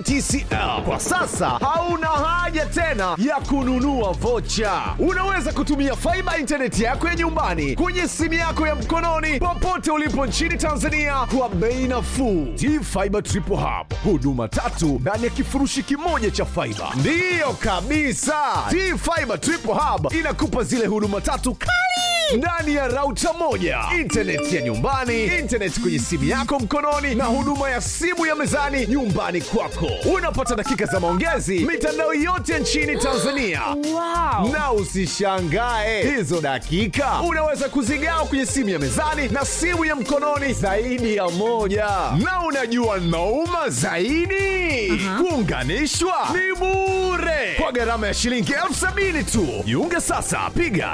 TTCL. Kwa sasa hauna haja tena ya kununua vocha. Unaweza kutumia faiba intaneti yako ya nyumbani kwenye simu yako ya mkononi popote ulipo nchini Tanzania kwa bei nafuu. T-Fiber Triple Hub, huduma tatu ndani ya kifurushi kimoja cha faiba. Ndiyo kabisa, T-Fiber Triple Hub inakupa zile huduma tatu kali ndani ya rauta moja, intaneti ya nyumbani, intaneti kwenye simu yako mkononi, na huduma ya simu ya mezani nyumbani kwako. Unapata dakika za maongezi mitandao yote nchini Tanzania. Wow. Na usishangae hizo dakika unaweza kuzigawa kwenye simu ya mezani na simu ya mkononi zaidi ya moja. Na unajua nauma zaidi, kuunganishwa ni bure kwa gharama ya shilingi elfu sabini tu. Jiunge sasa, piga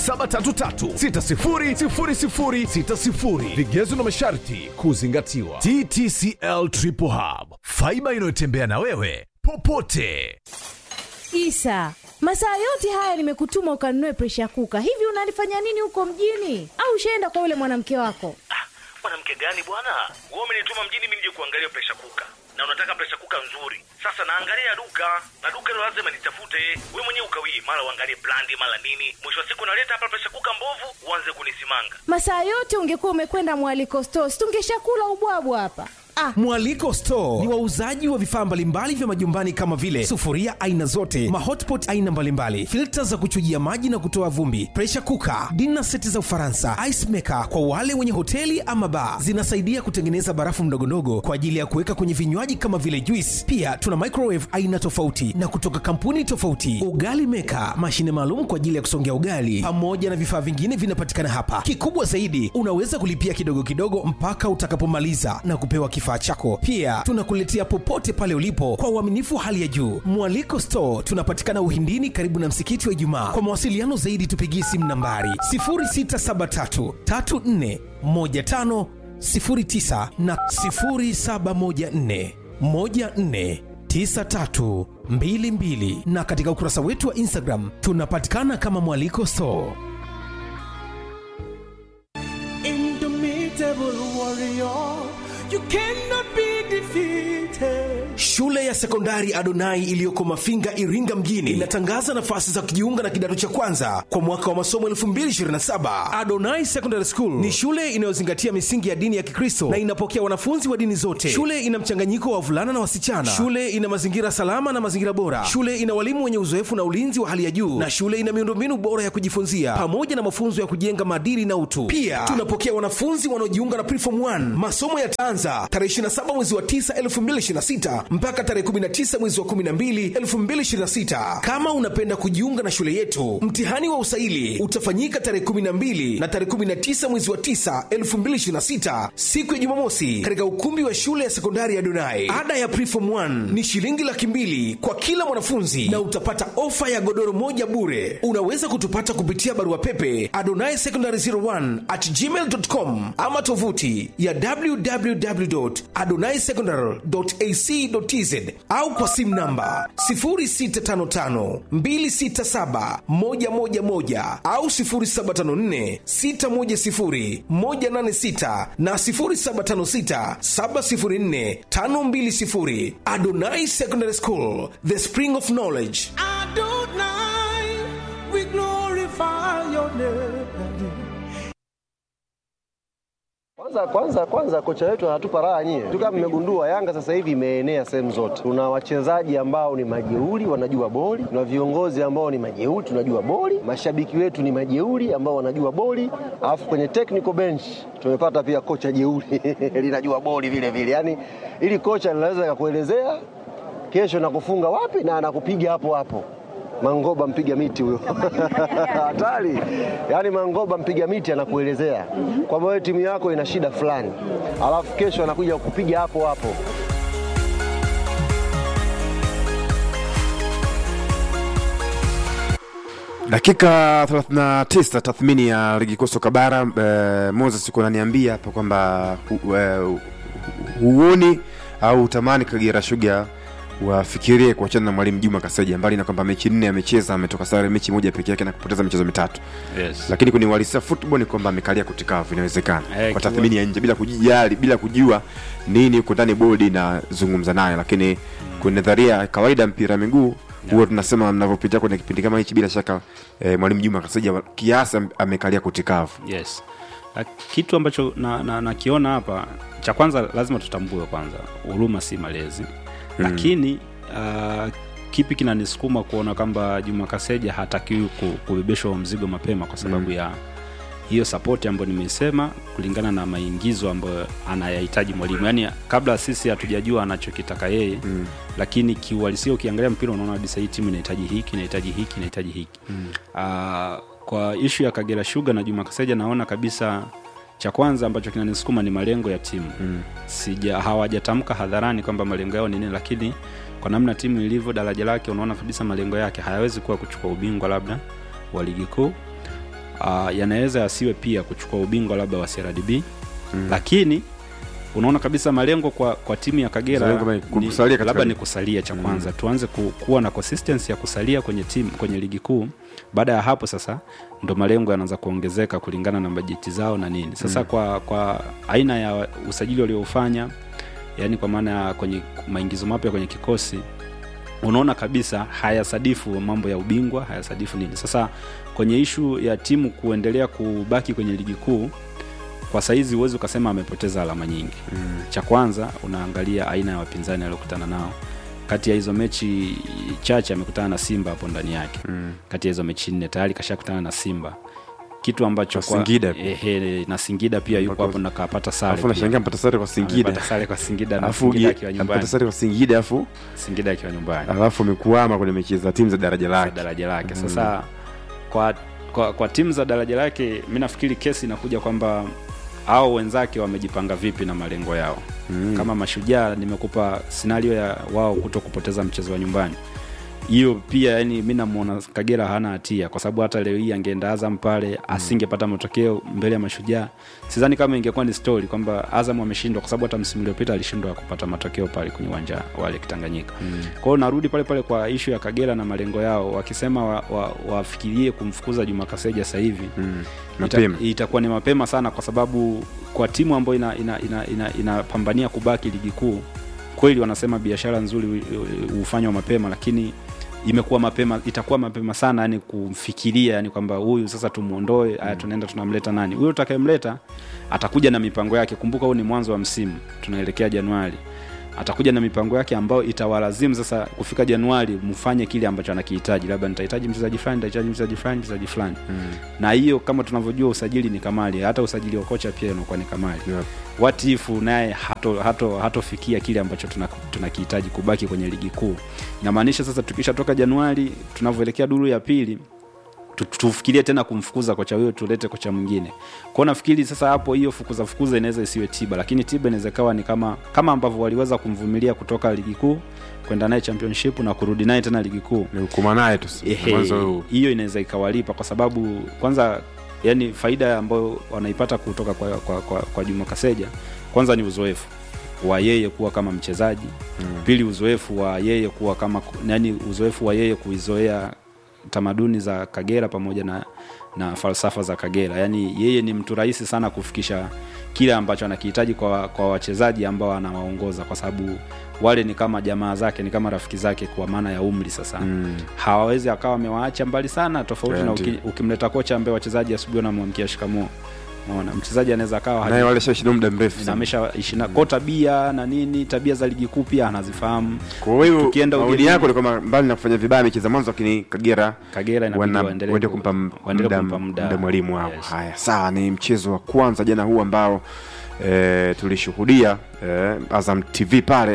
0733600060. Vigezo na masharti kuzingatiwa. TTCL Triple Hub, faiba inayotembea na wewe popote. Isa, masaa yote haya nimekutuma ukanunue presha kuka. Hivi unalifanya nini huko mjini? Au ushaenda kwa yule mwanamke wako? Ah, mwanamke gani bwana? Wewe umenituma mjini mimi nije kuangalia presha kuka, na unataka presha kuka nzuri. Sasa naangalia duka na duka hilo lazima nitafute. Wewe mwenyewe ukawii, mara uangalie brandi, mara nini. Mwisho wa siku naleta hapa presha kuka mbovu, uanze kunisimanga. Masaa yote ungekuwa umekwenda mwaliko stores, tungeshakula ubwabwa hapa. Ah, Mwaliko Store ni wauzaji wa vifaa mbalimbali vya majumbani kama vile sufuria aina zote, mahotpot aina mbalimbali, filta za kuchujia maji na kutoa vumbi, pressure cooker, dinner seti za Ufaransa, ice maker kwa wale wenye hoteli ama bar. Zinasaidia kutengeneza barafu ndogondogo kwa ajili ya kuweka kwenye vinywaji kama vile juice. Pia tuna microwave aina tofauti na kutoka kampuni tofauti, ugali maker, mashine maalum kwa ajili ya kusongea ugali, pamoja na vifaa vingine vinapatikana hapa. Kikubwa zaidi, unaweza kulipia kidogo kidogo mpaka utakapomaliza na kupewa kifaa chako. Pia tunakuletea popote pale ulipo kwa uaminifu wa hali ya juu. Mwaliko Store tunapatikana Uhindini, karibu na msikiti wa Ijumaa. Kwa mawasiliano zaidi, tupigie simu nambari 0673 34 15 09 na 0714 14 9322 na katika ukurasa wetu wa Instagram tunapatikana kama Mwaliko Store. Indomitable warrior, you cannot be defeated. Shule ya sekondari Adonai iliyoko Mafinga, Iringa mjini inatangaza nafasi za kujiunga na kidato cha kwanza kwa mwaka wa masomo 2027. Adonai Secondary School ni shule inayozingatia misingi ya dini ya Kikristo na inapokea wanafunzi wa dini zote. Shule ina mchanganyiko wa wavulana na wasichana. Shule ina mazingira salama na mazingira bora. Shule ina walimu wenye uzoefu na ulinzi wa hali ya juu, na shule ina miundombinu bora ya kujifunzia pamoja na mafunzo ya kujenga maadili na utu. Pia tunapokea wanafunzi wanaojiunga na Preform 1. Masomo yataanza tarehe 27 mwezi wa 9 2026 mpaka tarehe 19 mwezi wa 12 2026. Kama unapenda kujiunga na shule yetu, mtihani wa usaili utafanyika tarehe 12 na tarehe 19 mwezi wa 9 2026, siku ya Jumamosi, katika ukumbi wa shule ya sekondari ya Donai. Ada ya Preform 1 ni shilingi laki mbili kwa kila mwanafunzi na utapata ofa ya godoro moja bure. Unaweza kutupata kupitia barua pepe adonai secondary 01 at gmail.com ama tovuti ya www.adonaisecondary.ac.tz au kwa simu namba 0655267111 au 0754610186 na 0756704520. Adonai Secondary School, the spring of knowledge. Adonai, we glorify your name. Kwanza kwanza kwanza kocha wetu anatupa raha nyie. Tu kama mmegundua Yanga sasa hivi imeenea sehemu zote. Tuna wachezaji ambao ni majeuri wanajua boli, tuna viongozi ambao ni majeuri tunajua boli, mashabiki wetu ni majeuri ambao wanajua boli, alafu kwenye technical bench tumepata pia kocha jeuri linajua boli vile vile. Yaani ili kocha linaweza kakuelezea kesho nakufunga wapi na anakupiga hapo hapo. Mangoba mpiga miti huyo hatari. Yaani Mangoba mpiga miti anakuelezea kwamba wewe timu yako ina shida fulani, alafu kesho anakuja kupiga hapo hapo. dakika 39 tathmini ya ligi kuu soka bara eh, moses uko unaniambia hapa kwamba hu, eh, huoni au utamani kagera shuga wafikirie kuachana na mwalimu juma kaseja mbali na kwamba mechi nne amecheza ametoka sare mechi moja peke yake na kupoteza michezo mitatu Yes. lakini kwenye uhalisia football ni kwamba amekalia kutikavu inawezekana Eh, kwa kiwa- tathmini ya nje bila kujijali bila kujua nini uko ndani bodi inazungumza naye lakini kwenye nadharia ya kawaida mpira wa miguu huwa tunasema mnavyopitia kwenye kipindi kama hichi bila shaka eh, mwalimu juma kasaja kiasi am- amekalia kutikavu yes Na kitu ambacho nakiona na, nakiona hapa cha kwanza lazima tutambue kwanza huruma si malezi mm. lakini uh, kipi kinanisukuma kuona kwamba juma kaseja hatakiwi ku- kubebeshwa huo mzigo mapema kwa sababu mm. ya hiyo sapoti ambayo nimeisema kulingana na maingizo ambayo anayahitaji mwalimu yaani kabla sisi hatujajua anachokitaka yeye mm. lakini kiuhalisia ukiangalia mpira unaona kabisa hii timu inahitaji hiki inahitaji hiki inahitaji hiki mm. uh, kwa ishu ya kagera shuga na juma kaseja naona kabisa cha kwanza ambacho kinanisukuma ni malengo ya timu mm. sija hawajatamka hadharani kwamba malengo yao ni nini lakini kwa namna timu ilivyo daraja lake unaona kabisa malengo yake hayawezi kuwa kuchukua ubingwa labda wa ligi kuu uh, yanaweza yasiwe pia kuchukua ubingwa labda wa CRDB mm. lakini unaona kabisa malengo kwa, kwa timu ya Kagera Malengo ni ni, kusalia katika labda ligi. ni kusalia cha kwanza mm. tuanze ku, kuwa na consistency ya kusalia kwenye timu kwenye ligi kuu baada ya hapo sasa ndo malengo yanaanza kuongezeka kulingana na bajeti zao na nini sasa mm. kwa, kwa aina ya usajili walioufanya yani kwa maana ya kwenye maingizo mapya kwenye kikosi unaona kabisa hayasadifu mambo ya ubingwa hayasadifu nini sasa kwenye ishu ya timu kuendelea kubaki kwenye ligi kuu kwa saizi huwezi ukasema amepoteza alama nyingi mm. cha kwanza unaangalia aina ya wapinzani aliokutana nao kati ya hizo mechi chache amekutana na simba hapo ndani yake mm. kati ya hizo mechi nne tayari kashakutana na simba kitu ambacho Na Singida pia. ehe, na singida pia yuko hapo na kapata sare alafu pia. nashangaa mpata sare kwa singida Amepata sare kwa singida na alafu singida ugi- akiwa amepata nyumbani sare kwa singida alafu singida akiwa nyumbani alafu amekuama kwenye mechi za timu za daraja za lake daraja lake sasa kwa, kwa, kwa timu za daraja lake mi nafikiri kesi inakuja kwamba au wenzake wamejipanga vipi na malengo yao mm. kama mashujaa nimekupa scenario ya wao kuto kupoteza mchezo wa nyumbani hiyo pia yani mi namwona kagera hana hatia kwa sababu hata leo hii angeenda azam pale asingepata matokeo mbele ya mashujaa sidhani kama ingekuwa ni story kwamba azam ameshindwa kwa sababu hata msimu uliopita alishindwa kupata matokeo pale kwenye uwanja wale kitanganyika mm. kwao narudi pale pale kwa ishu ya kagera na malengo yao wakisema wafikirie wa, wa wafikirie kumfukuza juma kaseja sasa hivi mm. Mapema. ita, itakuwa ni mapema sana kwa sababu kwa timu ambayo inapambania ina, ina, ina, inapambania kubaki ligi kuu kweli wanasema biashara nzuri hu- hufanywa mapema lakini imekuwa mapema itakuwa mapema sana yani kumfikiria yani kwamba huyu sasa tumuondoe haya tunaenda tunamleta nani huyo utakayemleta atakuja na mipango yake kumbuka huu ni mwanzo wa msimu tunaelekea januari atakuja na mipango yake ambayo itawalazimu sasa kufika januari mfanye kile ambacho anakihitaji labda nitahitaji mchezaji fulani nitahitaji mchezaji fulani mchezaji fulani mm. na hiyo kama tunavyojua usajili ni kamali hata usajili wa kocha pia unakuwa ni kamali Yep. what if naye hatofikia hato, hatofikia kile ambacho tuna- tunakihitaji kubaki kwenye ligi kuu inamaanisha sasa tukishatoka januari tunavyoelekea duru ya pili tu- tufikirie tena kumfukuza kocha huyo tulete kocha mwingine kwao nafikiri sasa hapo hiyo fukuza fukuza inaweza isiwe tiba lakini tiba inaweza ikawa ni kama kama ambavyo waliweza kumvumilia kutoka ligi kuu kwenda naye championship na kurudi naye tena ligi kuu ni hukuma naye tu Ehe, mwanzo huu hiyo inaweza ikawalipa kwa sababu kwanza yani faida ambayo wanaipata kutoka kwa, kwa, kwa, kwa juma kaseja kwanza ni uzoefu wa yeye kuwa kama mchezaji mm. pili uzoefu wa yeye kuwa kama yani uzoefu wa yeye kuizoea tamaduni za kagera pamoja na na falsafa za kagera yaani yeye ni mtu rahisi sana kufikisha kile ambacho anakihitaji kwa, kwa wachezaji ambao anawaongoza kwa sababu wale ni kama jamaa zake ni kama rafiki zake kwa maana ya umri sasa mm. hawawezi akawa amewaacha mbali sana tofauti Yeah, na ndio. uki, ukimleta kocha ambaye wachezaji asubuhi wanamwamkia shikamoo Unaona, mchezaji anaweza akawa naye haji- wale shashinda muda mrefu na sana amesha ishina ko tabia na nini tabia za ligi kuu pia anazifahamu kwa hiyo Tukienda maoni ugenini- yako ni kwamba mbali na kufanya vibaya mechi za mwanzo lakini kagera Kagera inabidi wana- waendelee waende ku- kumpa m- waendelee muda kumpa muda. muda mwalimu wao Yes. haya sawa ni mchezo wa kwanza jana huu ambao e, tulishuhudia e, azam tv pale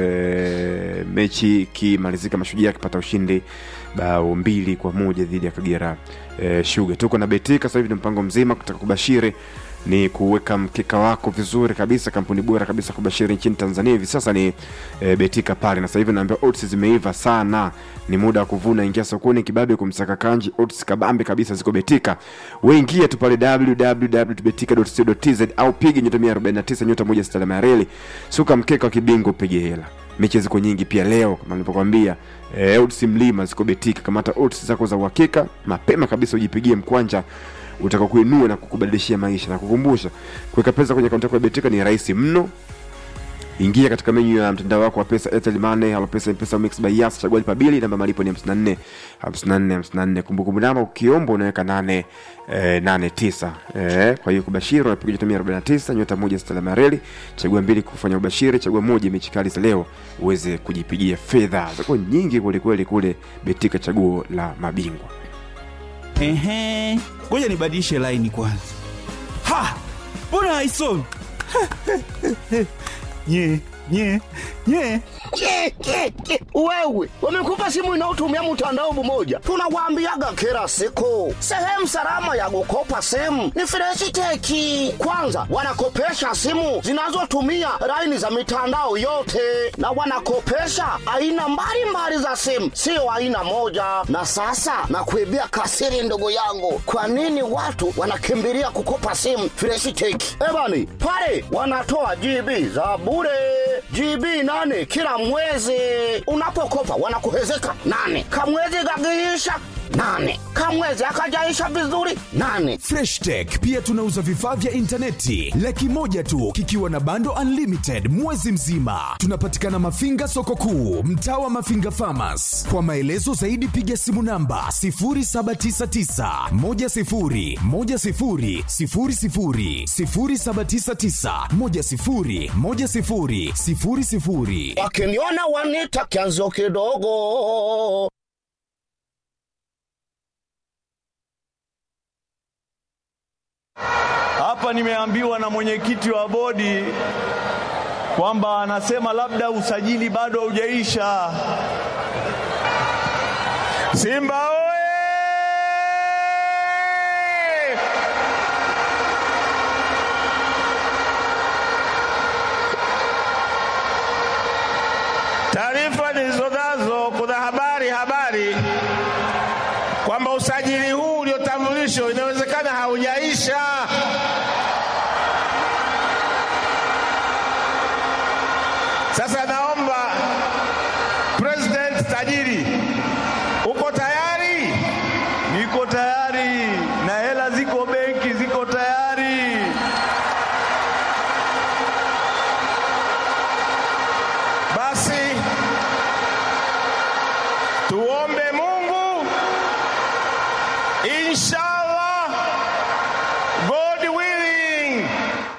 e, mechi ikimalizika mashujaa akipata ushindi bao mbili kwa moja dhidi ya kagera e, shuga tuko na betika sasa hivi ni mpango mzima kutaka kubashiri ni kuweka mkeka wako vizuri kabisa kampuni bora kabisa kubashiri nchini tanzania hivi sasa ni e, betika pale na sasa hivi naambia odds zimeiva sana ni muda wa kuvuna ingia sokoni kibabe kumsaka kanji odds kabambe kabisa ziko betika weingia tu pale www.betika.co.tz au piga nyota 149 nyota moja sita alama ya reli suka mkeka wa kibingwa upige hela mechi ziko nyingi pia leo kama nilivyokwambia e, odds mlima ziko betika kamata odds zako za uhakika mapema kabisa ujipigie mkwanja utaka kuinua na kukubadilishia maisha na kukumbusha kuweka pesa kwenye akaunti yako ya betika ni rahisi mno ingia katika menyu ya mtandao wako wa pesa Airtel Money au pesa mpesa mix by Yas chagua lipa bili namba malipo ni 54 54 54 kumbukumbu namba ukiomba unaweka 8 eh, 89 eh, kwa hiyo kubashiri unapiga nyota 149 nyota moja sita alama ya reli chagua mbili kufanya ubashiri chagua moja mechi kali za leo uweze kujipigia fedha zako nyingi kwelikweli kule betika chaguo la mabingwa Ehe, ngoja nibadilishe laini kwanza. Ha, mbona haisomi? nye nye nye Ke, ke, ke. Wewe wamekupa simu inayotumia mtandao mmoja, tunawaambiaga kila siku, sehemu salama ya kukopa simu ni Freshiteki. Kwanza wanakopesha simu zinazotumia laini za mitandao yote, na wanakopesha aina mbalimbali za simu, sio aina moja. Na sasa nakuibia kasiri, ndugu yangu, kwa nini watu wanakimbilia kukopa simu Freshiteki? Ebani pale wanatoa GB za bure GB nane kila mwezi. Unapokopa wanakuhezeka nane, kamwezi kakiisha nane, kamwezi akajaisha vizuri nane. Fresh Tech pia tunauza vifaa vya intaneti laki moja tu kikiwa na bando unlimited mwezi mzima. Tunapatikana Mafinga soko kuu, mtaa wa Mafinga Farmers. Kwa maelezo zaidi piga simu namba 0799 10 10 00 0799 10 10 00. Wakiniona wanita kianzio kidogo. Hapa nimeambiwa na mwenyekiti wa bodi kwamba anasema labda usajili bado haujaisha. Simba oye! Taarifa nilizonazo, kuna habari habari kwamba usajili huu uliotambulishwa inawezekana haujaisha. Sasa naomba President tajiri, uko tayari? Niko tayari na hela ziko benki, ziko tayari. Basi tuombe Mungu, inshallah, God willing.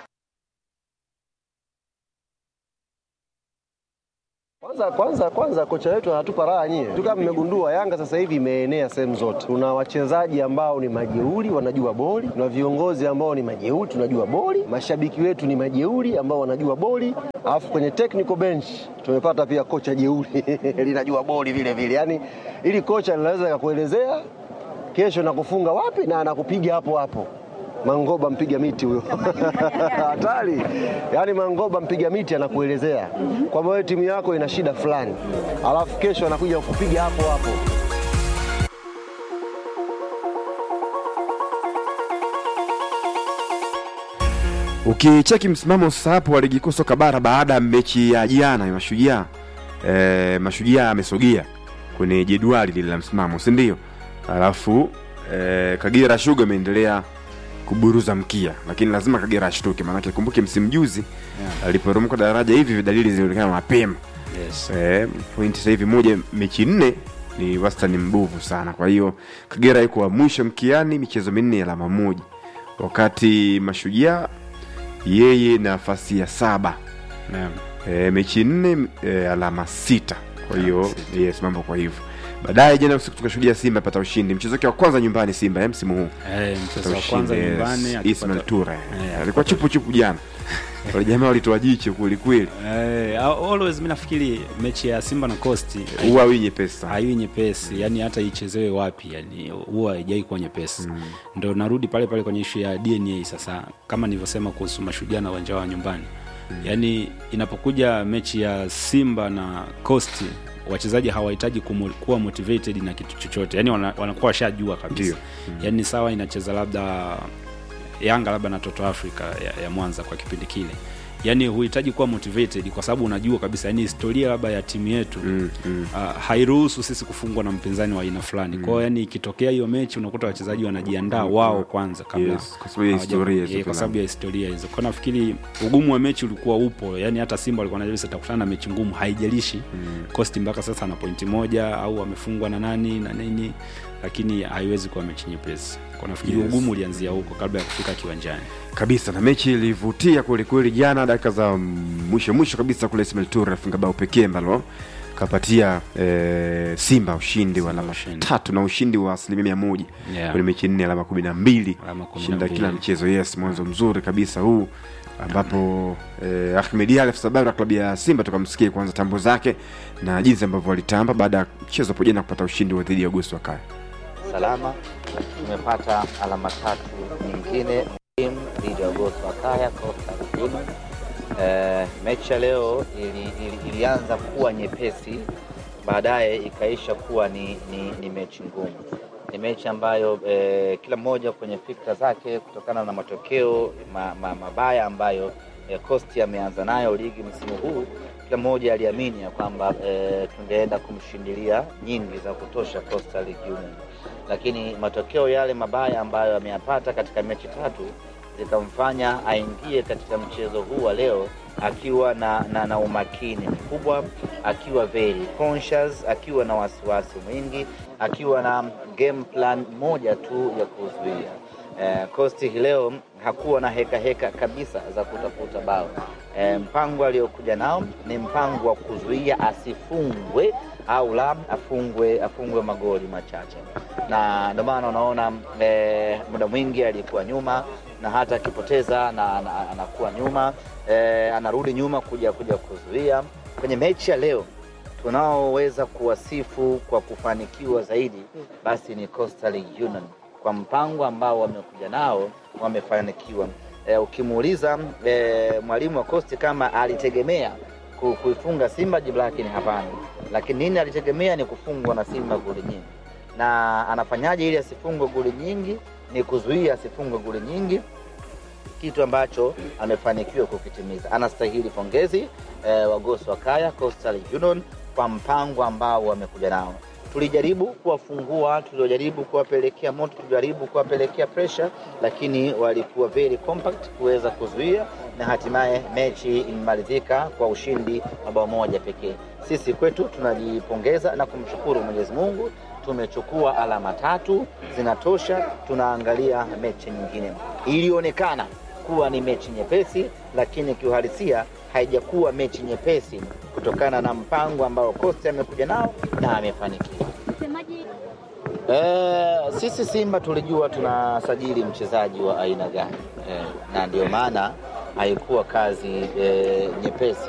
Kwanza kwanza kwanza kocha wetu anatupa raha nyie. Tu kama mmegundua Yanga sasa hivi imeenea sehemu zote. Tuna wachezaji ambao ni majeuri wanajua boli, tuna viongozi ambao ni majeuri tunajua boli, mashabiki wetu ni majeuri ambao wanajua boli, alafu kwenye technical bench tumepata pia kocha jeuri linajua boli vile vile. Yaani ili kocha linaweza kakuelezea kesho nakufunga wapi na anakupiga hapo hapo. Mangoba mpiga miti huyo hatari. Yaani Mangoba mpiga miti anakuelezea kwamba wewe timu yako ina shida fulani, alafu kesho anakuja kukupiga hapo hapo. ukicheki msimamo sasa hapo wa ligi kuu soka bara baada ya mechi ya jana ya mashujaa e, mashujaa amesogea kwenye jedwali lile la msimamo si ndio alafu e, kagera shuga ameendelea kuburuza mkia lakini lazima kagera ashtuke maanake kumbuke msimu juzi Yeah. aliporomoka daraja hivi dalili zilionekana mapema Yes. e, pointi sasa hivi moja mechi nne ni wastani mbovu sana kwa hiyo kagera yuko wa mwisho mkiani michezo minne alama moja wakati mashujaa yeye nafasi ya saba Naam. e, mechi nne e, alama sita kwa hiyo yes, mambo kwa hivyo baadaye jana usiku tukashuhudia simba apata ushindi mchezo wake wa kwanza nyumbani simba eh, msimu huu Eh, mchezo wa Apata kwanza ushindi, yes. nyumbani akipata- Ismail Ture Eh, alikuwa chupu chupu jana wale jamaa walitoa jicho kwelikweli Eh, always mi nafikiri mechi ya simba na costi huwa wi nyepesi sana haiwi nyepesi yani hata ichezewe wapi yani huwa haijai kuwa nyepesi mm. ndo narudi pale pale kwenye ishu ya dna sasa kama nilivyosema kuhusu mashujaa na uwanja wa nyumbani mm. yani inapokuja mechi ya simba na costi wachezaji hawahitaji kumo- kuwa motivated na kitu chochote yani wana- wanakuwa washajua kabisa Ndio. mm. yani sawa inacheza labda yanga labda na toto africa ya, ya mwanza kwa kipindi kile yani huhitaji kuwa motivated kwa sababu unajua kabisa yani historia labda ya timu yetu mm, mm. Uh, hairuhusu sisi kufungwa na mpinzani wa aina fulani mm. kwao yani ikitokea hiyo mechi unakuta wachezaji wanajiandaa Mm, wao mm. kwanza kabla Yes, kwa sababu ya hawaja- historia hizo eh, kwa fulani. sababu ya historia hizo kwa nafikiri ugumu wa mechi ulikuwa upo yani hata simba walikuwa najua atakutana na mechi ngumu haijalishi mm. kosti mpaka sasa ana pointi moja au amefungwa na nani na nini lakini haiwezi kuwa mechi nyepesi kwa nafikiri Yes. ugumu ulianzia huko kabla ya kufika kiwanjani kabisa na mechi ilivutia kwelikweli jana dakika za mwisho mwisho kabisa kule Ismail Toure afunga bao pekee ambalo kapatia e, simba ushindi wa alama tatu na ushindi wa asilimia mia moja Yeah. kwenye mechi nne alama kumi na mbili Alama kumi na shinda mbili. kila mchezo yes mwanzo mzuri kabisa huu ambapo eh, Ahmed Ally afisa habari wa klabu ya Simba tukamsikia kwanza tambo zake na jinsi ambavyo walitamba baada ya mchezo hapo jana kupata ushindi wa dhidi ya Agosto wa Kaya. salama. Tumepata alama tatu nyingine muhimu dhidi ya Goso Akaya Coastal Union. Eh, mechi ya leo ili, ili, ilianza kuwa nyepesi, baadaye ikaisha kuwa ni, ni, ni mechi ngumu. Ni mechi ambayo eh, kila mmoja kwenye fikra zake kutokana na matokeo ma, ma, mabaya ambayo eh, Coast ameanza nayo ligi msimu huu kila mmoja aliamini ya kwamba eh, tungeenda kumshindilia nyingi za kutosha Coastal Union, lakini matokeo yale mabaya ambayo ameyapata katika mechi tatu zikamfanya aingie katika mchezo huu wa leo akiwa na, na, na umakini mkubwa, akiwa very conscious, akiwa na wasiwasi mwingi, akiwa na game plan moja tu ya kuzuia. Eh, Coast hii leo hakuwa na heka heka kabisa za kutafuta bao. Eh, mpango aliokuja nao ni mpango wa kuzuia asifungwe au la afungwe afungwe magoli machache, na ndio maana unaona eh, muda mwingi alikuwa nyuma na hata akipoteza na, na, anakuwa nyuma eh, anarudi nyuma kuja kuja kuzuia. Kwenye mechi ya leo tunaoweza kuwasifu kwa kufanikiwa zaidi basi ni Coastal Union kwa mpango ambao wamekuja nao wamefanikiwa. E, ukimuuliza e, mwalimu wa Coast kama alitegemea ku- kuifunga Simba, jibu lake ni hapana. Lakini nini alitegemea? Ni kufungwa na Simba goli nyingi. Na anafanyaje ili asifungwe goli nyingi? Ni kuzuia asifungwe goli nyingi, kitu ambacho amefanikiwa kukitimiza. Anastahili pongezi eh, wagosi wa Kaya Coastal Union kwa mpango ambao wamekuja nao. Tulijaribu kuwafungua, tulijaribu kuwapelekea moto, tulijaribu kuwapelekea pressure, lakini walikuwa very compact kuweza kuzuia, na hatimaye mechi imemalizika kwa ushindi wa bao moja pekee. Sisi kwetu tunajipongeza na kumshukuru Mwenyezi Mungu, tumechukua alama tatu zinatosha. Tunaangalia mechi nyingine. Ilionekana kuwa ni mechi nyepesi, lakini kiuhalisia haijakuwa mechi nyepesi kutokana na mpango ambao Costa amekuja nao na amefanikiwa. Eh, sisi Simba tulijua tunasajili mchezaji wa aina gani eh, na ndio maana haikuwa kazi eh, nyepesi